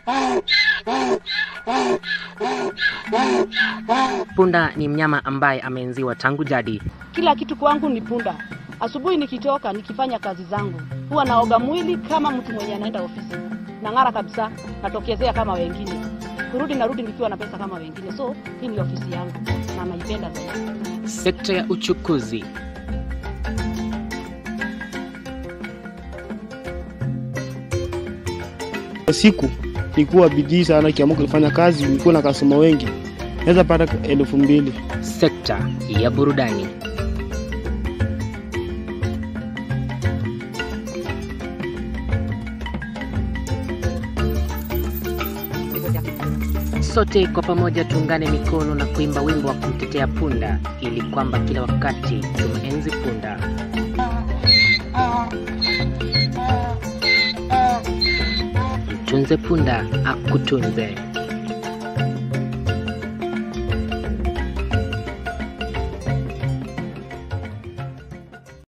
Punda ni mnyama ambaye ameenziwa tangu jadi. Kila kitu kwangu ni punda. Asubuhi nikitoka nikifanya kazi zangu, huwa naoga mwili kama mtu mwenye anaenda ofisi, nang'ara kabisa, natokezea kama wengine, kurudi narudi nikiwa na pesa kama wengine. So hii ni ofisi yangu na naipenda zaidi. Sekta ya uchukuzi. Kwa siku nikuwa bidii sana, kiamuka kufanya kazi, nikuwa na kasoma wengi, naweza pata elfu mbili. Sekta ya burudani. Sote kwa pamoja tuungane mikono na kuimba wimbo wa kumtetea punda, ili kwamba kila wakati tumenzi punda. Mtunze punda akutunze.